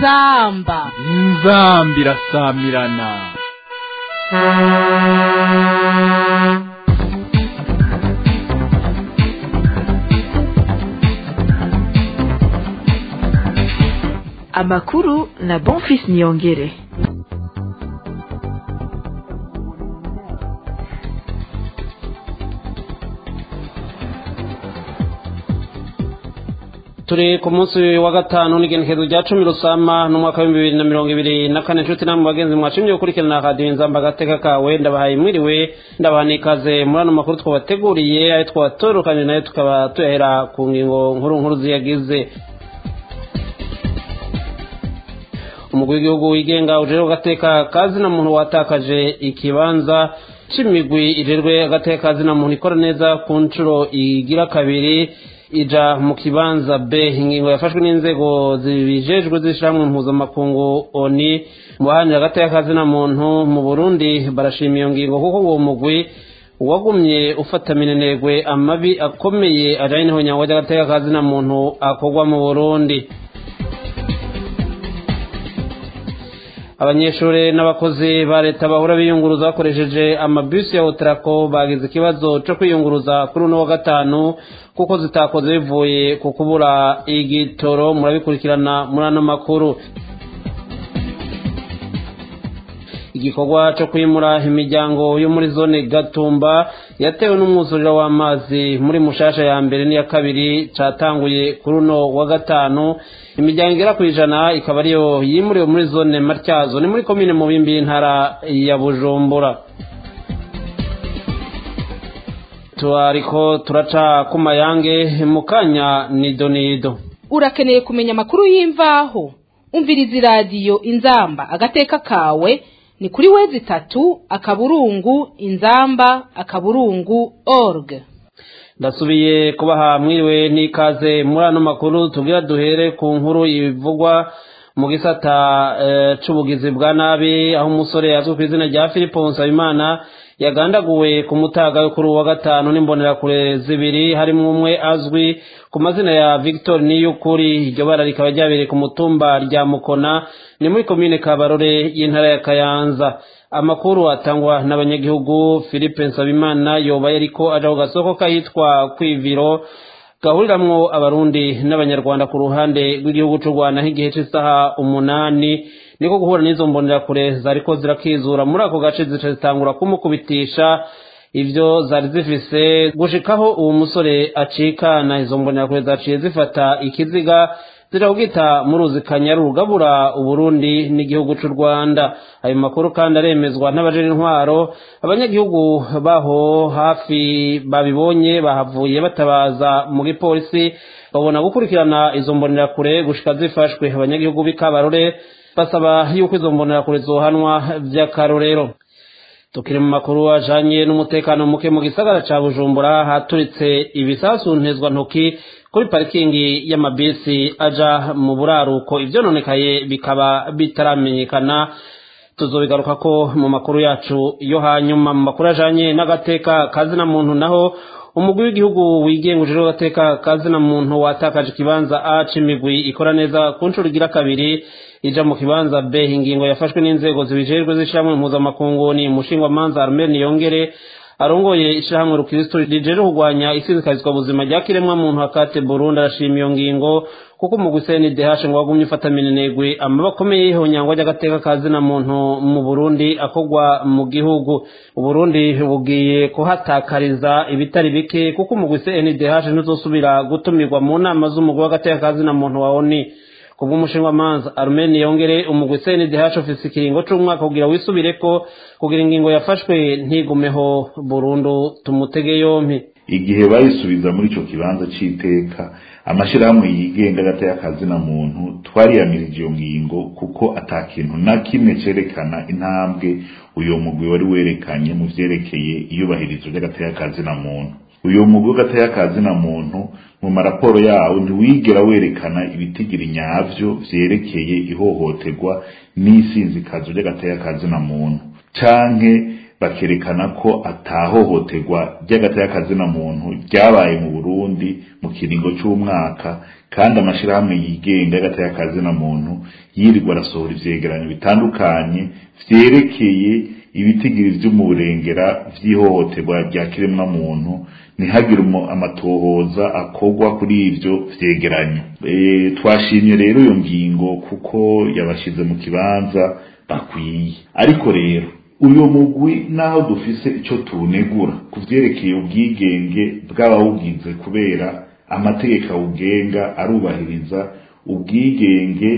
inzamba inzamba irasamirana amakuru na bonfis niyongere turi ku munsi wa gatanu n'igenekerezo rya cumi rusama n'umwaka w'ibihumbi bibiri na mirongo ibiri na kane inshuti namwe bagenzi mwashimye gukurikirana radiyo inzamba agateka kawe ndabahaye mwiriwe ndabaha n'ikaze muri ano makuru twabateguriye ayo twatorokanye nayo tukaba tuyahera ku ngingo nkuru nkuru ziyagize umugwi w'igihugu wigenga ujejwe agateka kazina muntu watakaje ikibanza c'imigwi ijejwe agateka kazina muntu ikora neza ku nshuro igira kabiri ija mu kibanza b ingingo yafashwe n'inzego zibijejwe z'ishyirahamwe mpuzamakungu oni mu bahanira agateka kazina muntu mu burundi barashima iyo ngingo kuko uwo mugwi wagumye ufata minenegwe amabi akomeye ajanye n'ihonyangwa ry'agateka kazina muntu akorwa mu burundi abanyeshuri n'abakozi ba leta bahora biyunguruza bakoresheje amabisi ya otarako bagize ikibazo cyo kwiyunguruza kuri uno wa gatanu kuko zitakoze bivuye ku kubura igitoro murabikurikirana muri ano makuru igikorwa cyo kwimura imiryango yo muri zone gatumba yatewe n'umwuzuriro w'amazi muri mushasha ya mbere n'iya kabiri catanguye kuri uno wa gatanu imiryango igera ku ijana ikaba ariyo yimuriwe muri zone matyazo ni muri komine mubimbi y'intara ya bujumbura turariko turaca ku mayange mu kanya nido nido urakeneye kumenya amakuru y'imvaho umviriza iradiyo inzamba agateka kawe ni kuri wezi itatu akaburungu inzamba akaburungu org ndasubiye kubaha mwiriwe n'ikaze muri ano makuru tubwira duhere ku nkuru ivugwa mu gisata c'ubugizi bwa nabi aho umusore yazwi ku izina rya filipo nsabimana yagandaguwe ku mutaga kuri uwa gatanu n'imbonerakure zibiri harimo umwe azwi ku mazina ya victor niyukuri iryo bara rikaba ryabereye ku mutumba rya mukona ni muri komine kabarore y'intara ya kayanza amakuru atangwa n'abanyagihugu philippe nsabimana yoba yariko aja ku gasoko kahitwa kwiviro gahuriramwo abarundi n'abanyarwanda ku ruhande rw'igihugu c'u rwanda nk'igihe c'isaha umunani niko guhura n'izo mbonerakure zariko zirakizura muri ako gace zica zitangura kumukubitisha ivyo zari zifise gushikaho uwo musore acikana izo mbonerakure zaciye zifata ikiziga zirawugita mu ruzi kanyaru rugabura uburundi n'igihugu c'u rwanda ayo makuru kandi aremezwa n'abajejwe intwaro abanyagihugu baho hafi babibonye bahavuye batabaza mu gipolisi babona gukurikirana izo mbonerakure gushika zifashwe abanyagihugu b'ikabarore basaba yuko izo mbonerakure zohanwa vy'akarorero tukiri mu makuru ajanye n'umutekano muke mu gisagara ca bujumbura haturitse ibisasu ntezwa ntoki kuri parikingi y'amabisi aja mu buraruko ivyononekaye bikaba bitaramenyekana tuzobigaruka ko mu makuru yacu yo hanyuma mu makuru ajanye n'agateka kazina muntu naho umugwi w'igihugu wigenga ujejwe agateka kazina muntu watakaje ikibanza a c'imigwi ikora neza ku nshuro igira kabiri ija mu kibanza b ingingo yafashwe n'inzego zibijejwe z'ishyirahamwe mpuzamakungu ni umushingwamanza armel niyongere arongoye ishyirahamwe rukristo rijeje kurwanya isizikazwa buzima rya kiremwa muntu akate burundi arashima iyo ngingo kuko umugwi cndh ngo wagumye ufata minenegwe amaba akomeye y'ihonyangwa ry'agateka kazina muntu mu burundi akorwa mu gihugu uburundi bugiye kuhatakariza ibitari bike kuko umugwi cndh ntuzosubira gutumirwa mu nama z'umugwi w'agateka kazina muntu wa oni kubw'umushingamanza armeni yongere umugwi cndh ufise ikiringo c'umwaka kugira wisubireko kugira ingingo yafashwe ntigumeho burundu tumutege yompi igihe bayisubiza muri ico kibanza c'iteka amashirahamwe yigenga agateka kazina muntu twariyamirije iyo ngingo kuko ata kintu na kimwe cerekana intambwe uyo mugwi wari werekanye mu vyerekeye iyubahirizwa ry'agateka kazina muntu uyu mugwi w'agateka kazina muntu mu maraporo yawo ntiwigera werekana ibitigiri nyavyo vyerekeye ihohoterwa n'isinzikazo ry'agateka kazina muntu canke bakerekana ko atahohoterwa ry'agateka na muntu ryabaye mu Burundi mu kiringo c'umwaka kandi amashirahamwe yigenga y'agateka na muntu yirirwa arasohora ivyegeranyo bitandukanye vyerekeye ibitigiri vy'umurengera vy'ihohoterwa rya kiremwa muntu ntihagire amatohoza akorwa kuri ivyo vyegeranyo e, twashimye rero iyo ngingo kuko yabashize mu kibanza bakwiye ariko rero uyu mugwi naho dufise ico tunegura ku vyerekeye ubwigenge bw'abawugize kubera amategeko awugenga arubahiriza ubwigenge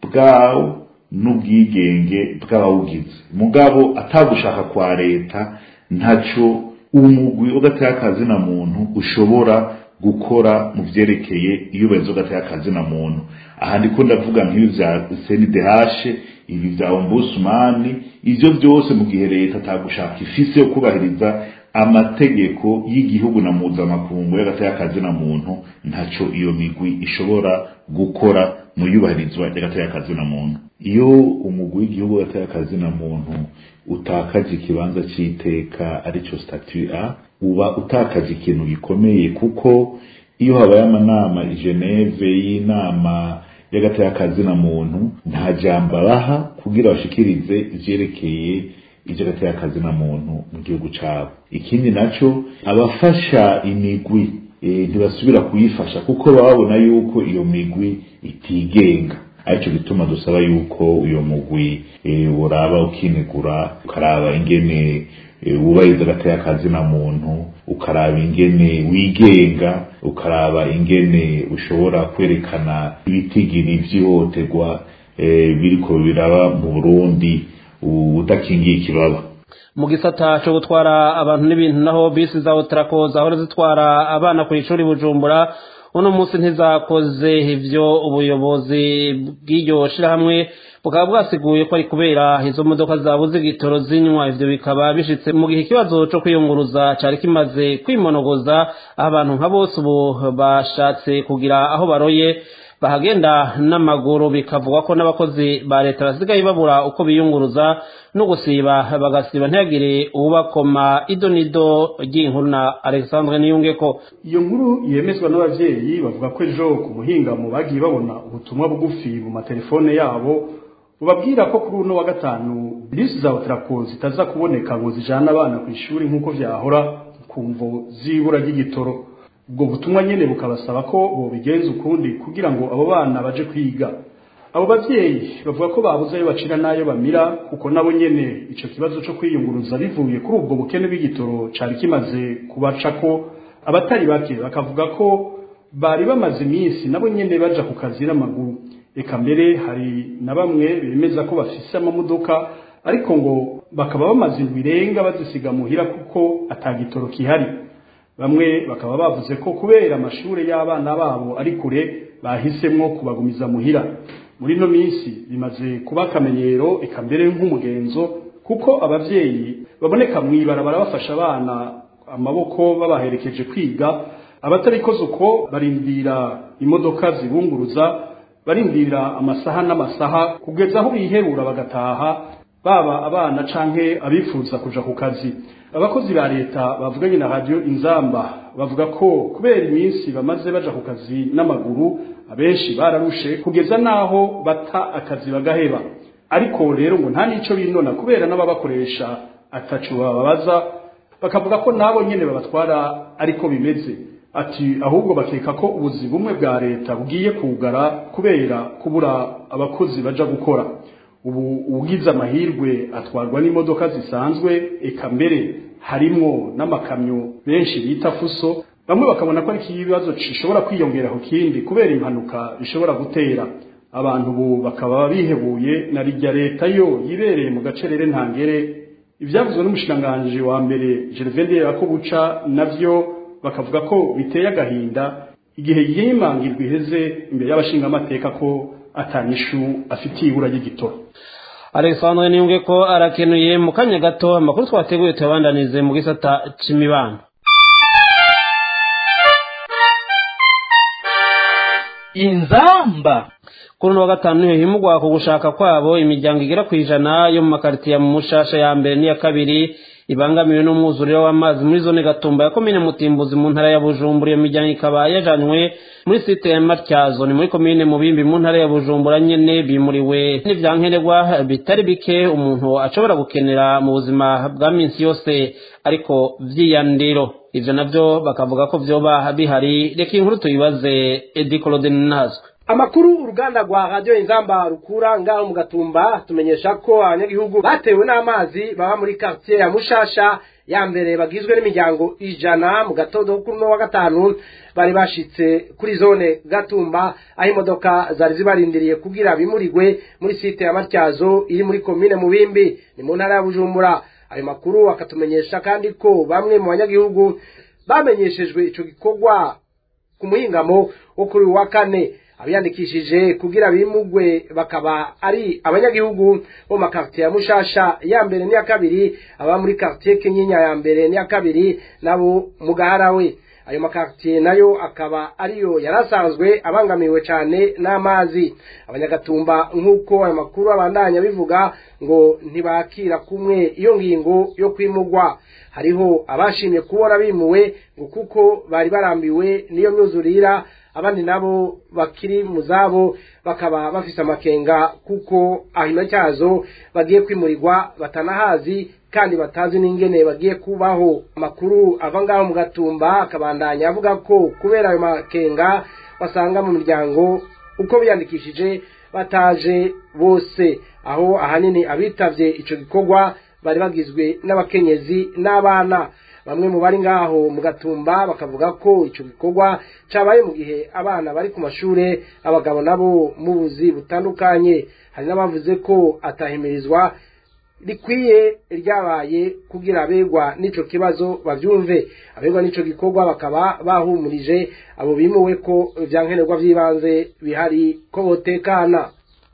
bwawo n'ubwigenge bw'abawugize mugabo atagushaka kwa leta ntaco umugwi w'agateka na muntu ushobora gukora mu vyerekeye iyubahirizwa w'agateka na muntu aha ndiko ndavuga nk'ibi vya CNDH ibi vya ombudsman ivyo byose mu gihe leta atagushaka ifise yo kubahiriza amategeko y'igihugu na mpuzamakungu y'agateka na muntu ntaco iyo migwi ishobora gukora mu yubahirizwa ry'agateka na muntu iyo umugwi w'igihugu w'agateka na muntu utakaje ikibanza c'iteka arico statut A uba utakaje ikintu gikomeye kuko iyo habaye amanama i Geneve y'inama y'agateka na muntu nta jambo baha kugira bashikirize ivyerekeye ivy'agateka na muntu mu gihugu cabo ikindi naco abafasha imigwi ntibasubira kuyifasha kuko babona yuko iyo migwi itigenga aricyo gituma dusaba yuko uyo mugwi uraba ukinegura ukaraba ingene wubahiriza agateka na muntu ukaraba ingene wigenga ukaraba ingene ushobora kwerekana ibitigiri vy'ihohoterwa biriko biraba mu burundi udakingiye ikibaba mu gisata cyo gutwara abantu n'ibintu naho bisi za otarako zahora zitwara abana ku ishuri bujumbura uno munsi ntizakoze ivyo ubuyobozi bw'iryo shirahamwe bukaba bwasiguye ko ari kubera izo modoka zabuze igitoro zinywa ivyo bikaba bishitse mu gihe ikibazo co kwiyunguruza cari kimaze kwimonogoza aho abantu nka bose ubu bashatse kugira aho baroye bahagenda n'amaguru bikavugwa ko n'abakozi ba leta basigaye babura uko biyunguruza no gusiba bagasiba ntihagire uwubakoma idonido ry'inkuru na alexandre niyungeko iyo nkuru yemezwa n'abavyeyi bavuga ko ejo ku muhingamo bagiye babona ubutumwa bugufi mu matelefone yabo bubabwira ko kuri uno wa gatanu bisi za otrako zitaza kuboneka ngo zijana abana ku ishuri nk'uko vyahora ku mvo z'ibura ry'igitoro ubwo butumwa nyene bukabasaba ko bobigenza ukundi kugira ngo abo bana baje kwiga abo bavyeyi bavuga ko babuze ayo bacira n'ayo bamira kuko nabo nyene ico kibazo co kwiyunguruza bivuye kuri ubwo bukene bw'igitoro cari kimaze kubacako abatari bake bakavuga ko bari bamaze iminsi nabo nyene baja ku kazi n'amaguru eka mbere hari na bamwe bemeza ko bafise amamodoka ariko ngo bakaba bamaze indwi irenga bazisiga muhira kuko atagitoro kihari bamwe bakaba bavuze ko kubera amashure y'abana babo ari kure bahisemwo kubagumiza muhira muri no minsi bimaze kuba akamenyero eka mbere nk'umugenzo kuko abavyeyi baboneka mw'ibarabara bafasha abana amaboko babaherekeje kwiga abatarikoze uko barindira imodoka zibunguruza barindira amasaha n'amasaha kugeza aho biherura bagataha baba abana canke abifuza kuja ku kazi abakozi ba leta bavuganye na radio inzamba bavuga ko kubera iminsi bamaze baja ku kazi n'amaguru abenshi bararushe kugeza naho bata akazi bagaheba ariko rero ngo nta nico binona kubera n'ababakoresha atacu bababaza bakavuga ko nabo nyene babatwara ariko bimeze ati ahubwo bakeka ko ubuzi bumwe bwa leta bugiye kugara kubera kubura abakozi baja gukora ubu ugize amahirwe atwarwa n'imodoka zisanzwe eka mbere harimwo n'amakamyo benshi bita fuso bamwe bakabona ko ari ikibazo gishobora kwiyongera ku kindi kubera impanuka bishobora gutera abantu ubu bakaba bihebuye na rijya leta yo yibereye mu gacerere ntangere ibyavuzwe n'umushikiranganji wa mbere Gervais ko buca navyo bakavuga ko biteye agahinda igihe yimangirwa iheze imbere y'abashingamateka ko atanyishu afitiye ibura ry'igitoro alexandre niyunge ko arakenuye mu kanya gato amakuru twateguye tuyabandanize mu gisata c'imibano inzamba kuri uno wa gatanu niho himugwa ku gushaka kwabo imiryango igera ku ijana yo mu makaritiya mu mushasha ya mbere n'iya kabiri ibangamiwe n'umwuzuriro w'amazi muri zone gatumba ya komine mutimbuzi mu ntara ya bujumbura iyo miryango ikaba yajanywe muri site ya matyazo ni muri komine mubimbi mu ntara ya bujumbura nyene bimuriwe n'ivyankenerwa bitari bike umuntu ashobora gukenera mu buzima bwa minsi yose ariko vyiyandiro ivyo navyo bakavuga ko vyoba bihari reka inkuru tuyibaze edi claudine nazwe amakuru uruganda rwa radiyo inzamba rukura ngaho mu gatumba tumenyesha ko abanyagihugu batewe n'amazi baba muri quartier ya mushasha ya mbere bagizwe n'imiryango ijana mu gatondo kuri uno wa gatanu bari bashitse kuri zone gatumba aho imodoka zari zibarindiriye kugira bimurirwe muri site ya matyazo iri muri komine mubimbi ni mu ntara ya bujumbura ayo makuru akatumenyesha kandi ko bamwe mu banyagihugu bamenyeshejwe ico gikorwa ku muhingamo wo kuri uyu wa kane abiyandikishije kugira bimugwe bakaba ari abanyagihugu bo makartier ya mushasha ya mbere n'iya kabiri aba muri quartier kinyinya ya mbere n'iya kabiri nabo mu gaharawe ayo makartier nayo akaba ariyo yarasanzwe abangamiwe cyane n'amazi abanyagatumba nk'uko ayo makuru abandanya bivuga ngo ntibakira kumwe iyo ngingo yo kwimugwa hariho abashimye kubona bimuwe ngo kuko bari barambiwe n'iyo myuzurira abandi nabo bakiri mu zabo bakaba bafise amakenga kuko ahino cyazo bagiye kwimurirwa batanahazi kandi batazi n'ingene bagiye kubaho amakuru ava ngaho mu gatumba akabandanya avuga ko kubera ayo makenga basanga mu miryango uko biyandikishije bataje bose aho ahanini abitavye ico gikorwa bari bagizwe n'abakenyezi n'abana bamwe mu bari ngaho mu gatumba bakavuga ko ico gikorwa cabaye mu gihe abana bari ku mashure abagabo nabo mu buzi butandukanye hari n'abavuze ko atahimirizwa rikwiye ryabaye kugira abegwa n'ico kibazo bavyumve abegwa n'ico gikorwa bakaba bahumurije abo bimuwe ko vyankenerwa vy'ibanze bihari ko botekana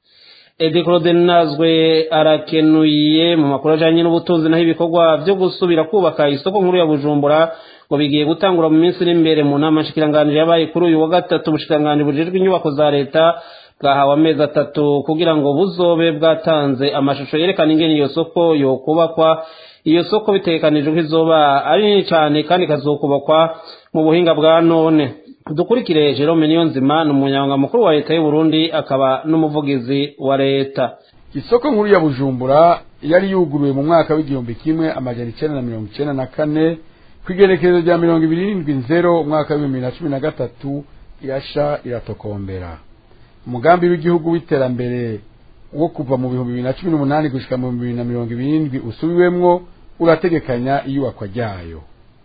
edi claude nazwe arakenuye mu makuru ajanye n'ubutunzi naho ibikorwa vyo gusubira kubaka isoko nkuru ya bujumbura ngo bigiye gutangura mu minsi iri imbere mu nama nshikiranganji yabaye kuri uyu wa gatatu ubushikiranganji bujejwe inyubako za leta bwahawe amezi atatu kugira ngo buzobe bwatanze amashusho yerekana ingene iyo soko yokubakwa iyo soko bitegekanijwe ko izoba ari nini cyane kandi ikazokubakwa mu buhinga bwa none dukurikire jerome niyonzima ni umunyamabanga mukuru wa leta y'u Burundi akaba n'umuvugizi wa leta isoko nkuru ya bujumbura yari yuguruwe mu mwaka w'igihumbi kimwe amajana icenda na mirongo icenda na kane ku igenekerezo rya mirongo ibiri n'indwi nzero umwaka w'ibihumbi bibiri na cumi na gatatu irasha iratokombera umugambi w'igihugu w'iterambere wo kuva mu bihumbi bibiri na cumi n'umunani gushika mu bihumbi bibiri na mirongo ibiri n'indwi usubiwemwo urategekanya iyubakwa ryayo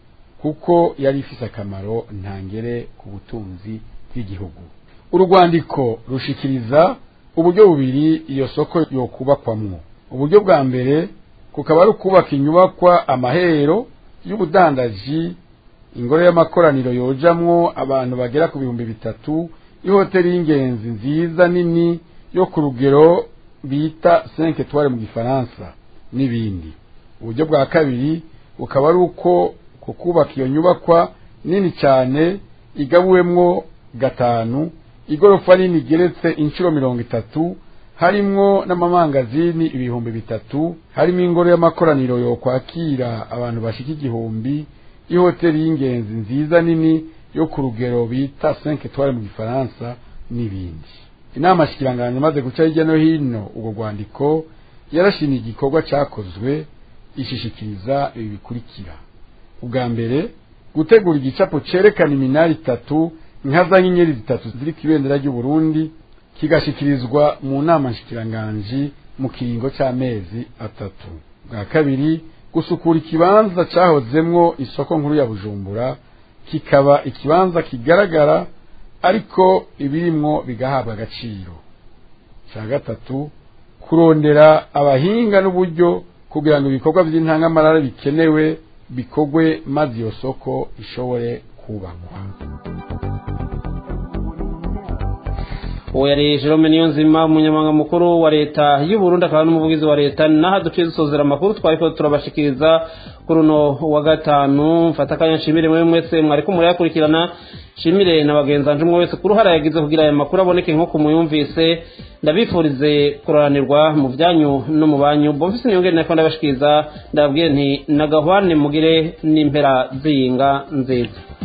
kuko yari ifise akamaro ntangere ku butunzi bw'igihugu urwandiko rushikiriza uburyo bubiri iyo soko yokubakwamwo uburyo bwa mbere kukaba ari ukubaka inyubakwa amahero y'ubudandaji ingoro y'amakoraniro yojamwo abantu bagera ku bihumbi bitatu ihoteli y'ingenzi nziza nini yo ku rugero bita cinq etoiles mu gifaransa n'ibindi uburyo bwa kabiri bukaba ari uko kukubaka iyo nyubakwa nini cyane igabuwemwo gatanu igorofa nini igeretse inshuro mirongo itatu harimwo n'amamangazini ibihumbi bitatu harimo ingoro y'amakoraniro yo kwakira abantu bashika igihumbi ihoteli y'ingenzi nziza nini yo ku rugero bita cinq etoiles mu gifaransa n'ibindi inama shikiranganje imaze guca hirya no hino ubwo rwandiko yarashimye igikorwa cyakozwe ishishikiriza ibi bikurikira ubwa mbere gutegura igicapo cerekana iminara itatu nka za nyenyeri zitatu ziri ku ibendera ry'u Burundi kigashikirizwa mu nama nshikiranganji mu kiringo c'amezi atatu bwa kabiri gusukura ikibanza cahozemwo isoko nkuru ya Bujumbura kikaba ikibanza kigaragara ariko ibirimwo bigahabwa agaciro ca gatatu kurondera abahinga n'uburyo kugira ngo ibikorwa by'intangamarara bikenewe bikorwe maze iyo soko ishobore kubakwa uwo yari jerome niyonzima umunyamabanga mukuru wa leta y'u Burundi akaba n'umuvugizi wa leta naho duciye dusozera amakuru twari ko turabashikiriza kuri uno wa gatanu mfata akanya nshimire mwe mwese mwariko murayakurikirana nshimire na bagenzi banje umwe wese ku ruhara yagize kugira aya makuru aboneke nk'uko muyumvise ndabifurize kuroranirwa mu byanyu no mu banyu bomfise niyongere nako ndabashikiriza ndababwiye nti nagahwane mugire n'impera ziyinga nziza